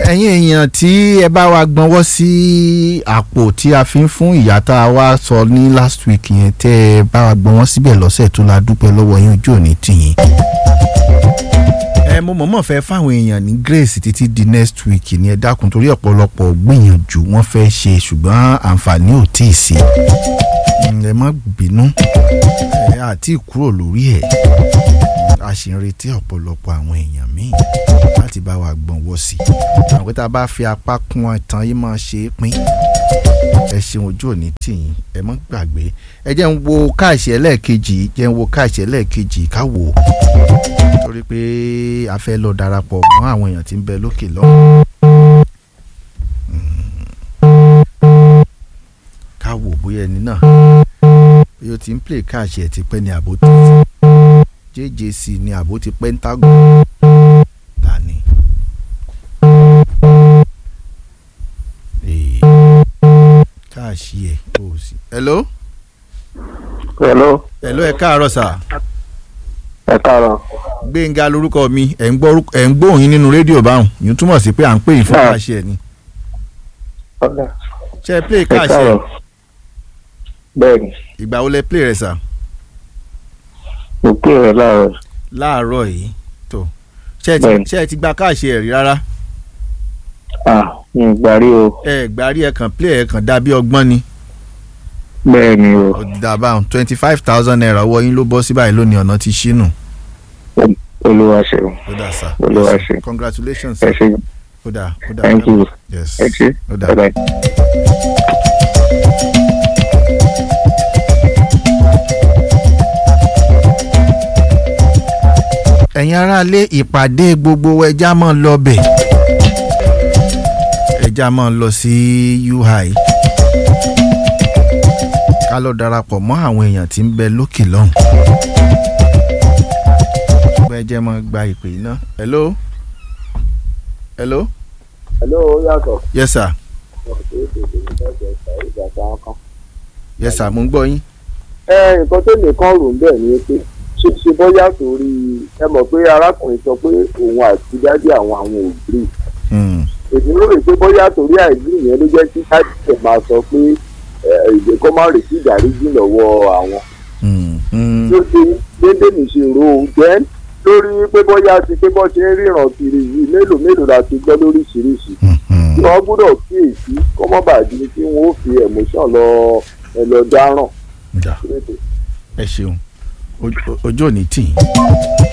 ẹ̀yin èèyàn tí ẹ bá wa gbọ́nwọ́ sí àpò tí a fi ń fún ìyá tá a wá sọ ní last week yẹn tẹ́ ẹ bá wa gbọ́nwọ́ síbẹ̀ lọ́sẹ̀ tó la dúpẹ́ lọ́wọ́ yín ojú òní tìyín. ẹ mo mọ̀mọ́ fẹ́ fáwọn èèyàn ní grace títí di next week ni ẹ dákun torí ọ̀pọ̀lọpọ̀ gbìyànjú wọ́n fẹ́ ṣe ṣùgbọ́n àǹfààní ò tí ì sí. ẹ má bínú ẹ àti kúrò lórí ẹ̀ a sì ń retí ọ̀pọ̀lọpọ̀ àwọn èèyàn míì láti bá wa gbọ̀nwọ́ sí i àwọn pé tá a bá fi apá kún ọ̀tàn yìí máa ṣe é pín ẹ ṣeun ojú òní tìyín ẹ mọ́ gbàgbé ẹ jẹ́ ń wo káàṣì ẹlẹ́ẹ̀kejì jẹ́ ń wo káàṣì ẹlẹ́ẹ̀kejì ká wò ó torí pé a fẹ́ lọ darapọ̀ mọ́ àwọn èèyàn tí ń bẹ lókè lọ́hùn. ká wò bóyá ẹni náà bí ó ti ń play káàṣì ẹ̀ ti pẹ́ ní àbó tó ti jjc ní àbó ti pentagon dání. káàṣì ẹ̀ ó sì. hello. hello hello ẹ káàárọ̀ sà. ẹ káàárọ̀ gbẹ̀ngà lórúkọ mi ẹ̀ ń gbọ́ ẹ̀ ń gbóhùn yín nínú rédíò báwọn yìí túmọ̀ sí pé à ń pè yín fún Ah. káàṣì ẹ̀ ni. ọ̀dà ṣé ẹ play ẹ káàṣì ẹ̀ káàárọ̀ bẹ́ẹ̀ ni ìgbà wo lẹ play rẹ̀ sà. mo pè rẹ láàárọ̀ láàárọ̀ yìí tó ṣé ẹ ti Bẹ́ẹ̀ni. ṣé ẹ ti gba káàṣì ẹ̀ rí rárá. à mi ò gbàrí o ẹ gbàrí ẹ kàn play ẹ kàn dàbí ọgbọ́n ni. bẹ́ẹ̀ ni o dàbà twenty five thousand naira ọwọ́ yín ló bọ́ sí báyìí lónìí ọ̀nà ti ṣínú. olúwa ṣeun ó dà sá. Olúwa Yes, ṣe. congratulations ẹ sir. ṣe ó dà ó dà. thank you yes ẹ ṣe ó dà. bye bye. ẹ̀yin aráalé ìpàdé gbogbo ẹja máa ń lọ bẹ̀ ẹja máa ń lọ sí UI ká lọ darapọ̀ mọ́ àwọn èèyàn tí ń bẹ lókè lọ́hùn. bẹ́ẹ̀ jẹ́ máa gba ìpè iná. hello hello Hello, yàtọ̀. yes sir yes sir mo ń gbọ́ yín. ẹ nǹkan tó nìkan rò ń bẹ̀ ni pé ṣe ṣe bóyá torí ẹ mọ̀ pé arákùnrin sọ pé òun àti dádì àwọn àwọn ò gbé Hmm. èmi rò rè pé bóyá torí àìgbé yẹn ló jẹ́ kí dádì ẹ̀ máa sọ pé ìgbé kó má retí ìdáríjì lọ́wọ́ àwọn. Hmm. Hmm. ló ṣe déédéé mi ṣe rò ó jẹ́ lórí pé bóyá ti pé bọ́ ṣe ń ríran kiri yìí mélòó mélòó la ti gbọ́ lóríṣiríṣi Hmm. Hmm. tí wọ́n gbọ́dọ̀ kíyèsí kó mọ́ bàjẹ́ kí wọ́n ó fi emotion lọ ẹ lọ dáràn. Dà. ẹ ṣeun Ojú- ojú ò ní tì í